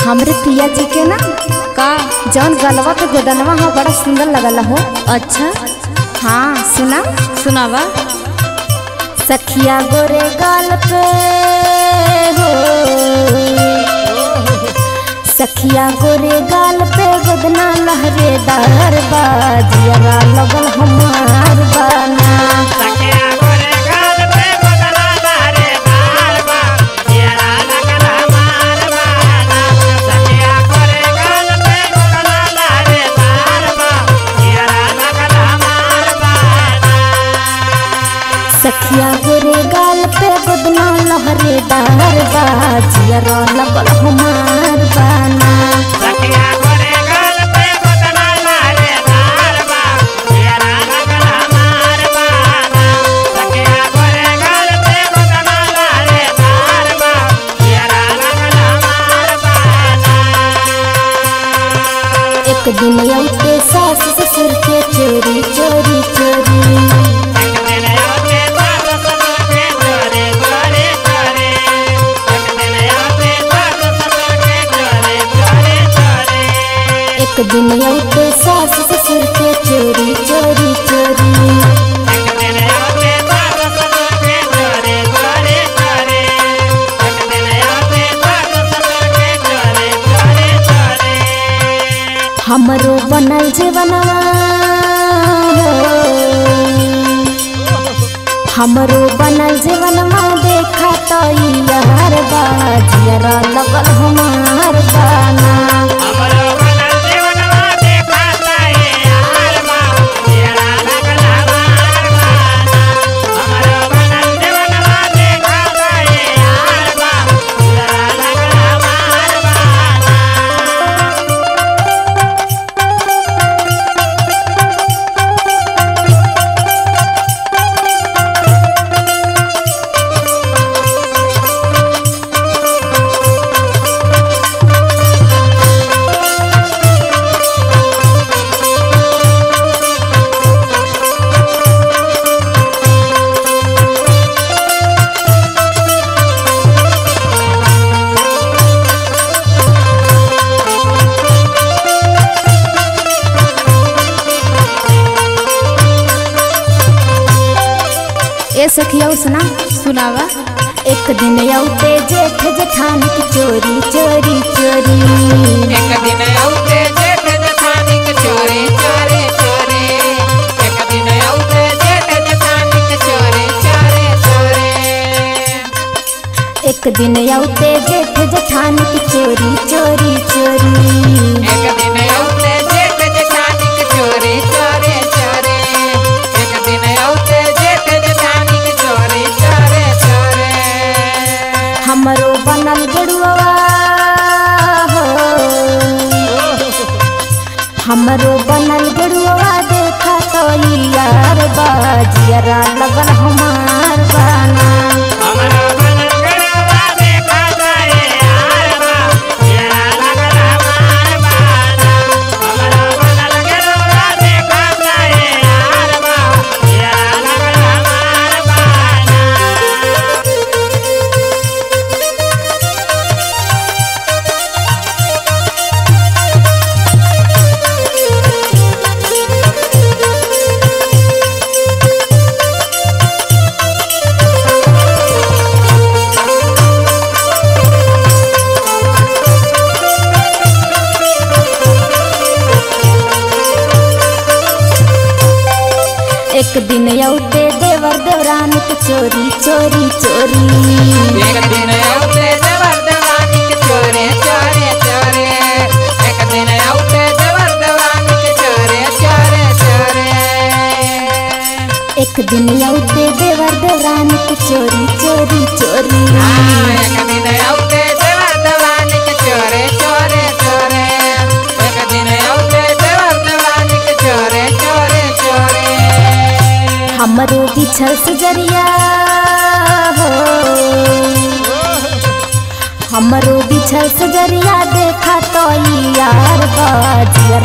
हमरे पिया जी के ना का जौन गलवा पे गोदनवा हो बड़ा सुंदर लगल हो अच्छा हाँ सुना सुनावा सखिया गोरे गाल पे हो सखिया गोरे गाल पे गोदना लहरे दार बाजिया लगल हमार बाना सखिया गोरे गाल पे गोदना लहरे दार बा जियरा लगल हमार बाना सखिया गोरे गाल पे गोदना लहरे दार बा जियरा लगल हमार बाना सखिया गोरे गाल पे गोदना लहरे दार बाजिया लगल हमार बाना सखिया गोरे गाल पे गोदना लहरे दार बा जियरा लगल हमार बाना सखिया गोरे गाल पे गोदना लहरे दार बा जियरा लगल हमार बाना एक दिन अइते सास ससुर के चोरी चोरी चोरी एक दिन अइते सास ससुर के चोरी चोरी चोरी हमरो बनल जीवनवा हो। हमरो बनल जीवनवा देखा तो यार बाजिया लगल हमार बाना ए सखिया सुना सुनावा एक दिन औते जेठ जेठान की चोरी चोरी चोरी एक दिन औते जेठ जठानी के चोरी चोरी चोरी एक दिन औते जेठ जठानी के चोरी चोरी चोरी एक दिन औते जेठ जेठान की चोरी चोरी चोरी एक दिन औते जेठ जठानी के चोरी चोरी चोरी एक दिन औते जेठ जठानी के चोरी चोरी चोरी हमरो बनल गड़ुआ हो हमरो बनल गड़ुआ देखा तो यार बाजिया लगल हमार बाना हमरा बनल गड़वा देखा जाए यार बा येरा लगल हमार बाना हमरा बनल गड़वा देखा जाए यार बा येरा लगल हमार बाना एक दिन औते देवर देवरान के चोरी चोरी चोरी एक दिन औते देवर देवानी के चोरे चोरे चोरे एक दिन औते देवर देवानी के चोरे चोरे चोरे एक दिन औते देवर देवरान के चोरी चोरी चोरी हाँ, एक दिन औते देवर देवानी के चोरे चोरे चोरे एक दिन औते देवर देवानी के चोरे चोरे चोरे हमरो बिछल सजरिया हो हमरो बिछल सजरिया देखा तो यार बाजिया